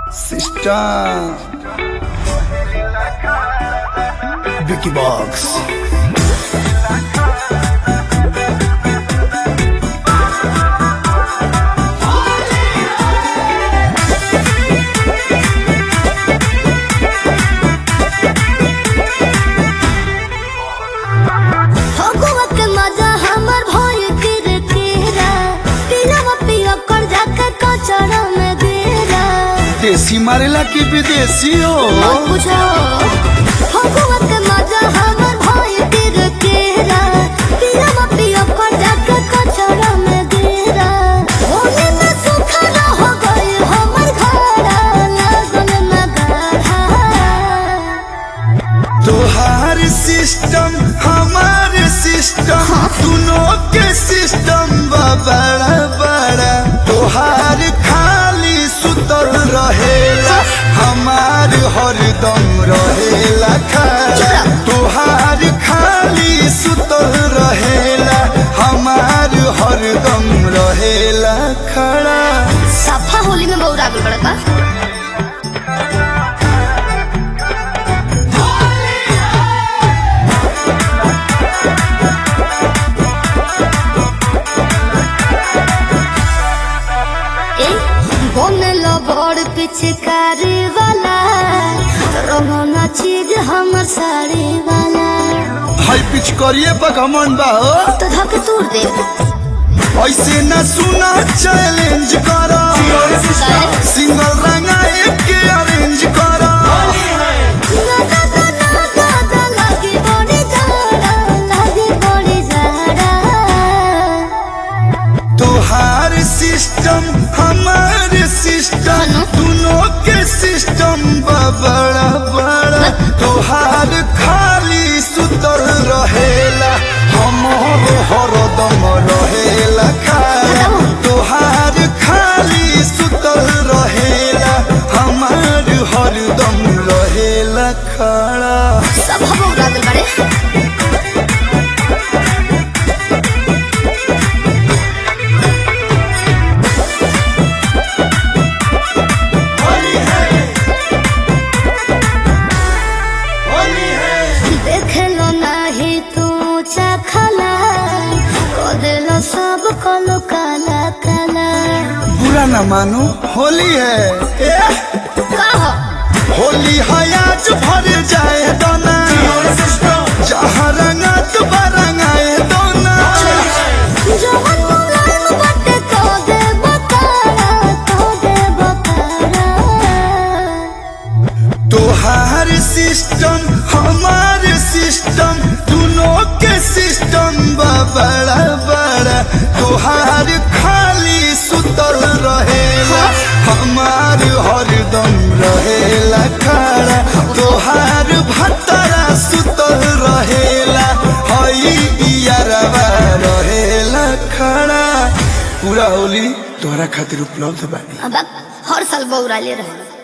Sister Vicky Box Phagua के मजा हमर भइल तिर केरा पिलवा पिया कर जाके कचरा में गिरा देसी मारेला की विदेशी हो मत पूछो फगुआ के मजा हमर भइल तिर केरा पिलवा पिया कर जाके कचरा में गिरा होने में सुखा हो गइल हमर घरा लगन में गाढ़ा तोहार सिस्टम हमार सिस्टम दोनों के सिस्टम बा बड़ा बड़ा तोहार खाली सुतल रहेला हमार हरदम रहेला खड़ा तोहार खाली सुतल रहेला हमार हरदम रहेला खड़ा सफा होली में बहुत आगे बढ़ा बनल बड़ पिचकारी वाला रंगना चीज हमर साड़ी वाला हाई पिच करिए पकमन बा हो तो धक तोड़ दे ऐसे न सुना चैलेंज करा सिंगल रंगा एक के अरेंज करा ना ना ना ना ना ना लागे बड़ी जाड़ा लागे बड़ी जाड़ा तोहार सिस्टम हमार सिस्टम दोनों के सिस्टम बा बड़ा बड़ा तोहार खाली सुतल रहेला हमर हरदम रहेला खाला तोहार खाली सुतल रहेला हमार हरदम रहेला खड़ा सब हम उड़ा दिल बड़े देखलो नाही तू चखला को दिलो सब कलो काला काला बुरा न मानो होली है एह! कहो होली है आज भर जाए दोना जहाँ रंगा तो रंगाए दोना जवन मुलायम बटे को दे बकारा को दे बकारा तोहार सिस्टम हमार सिस्टम दोनों के सिस्टम बा बड़ा बड़ा तोहार खाली सुतल रहेला हमार हरदम रहेला खड़ा तोहार भतरा सुतल रहेला हई यारवा रहेला खड़ा पूरा होली तोहरा खातिर उपलब्ध बानी अब हर साल बौरा ले रहे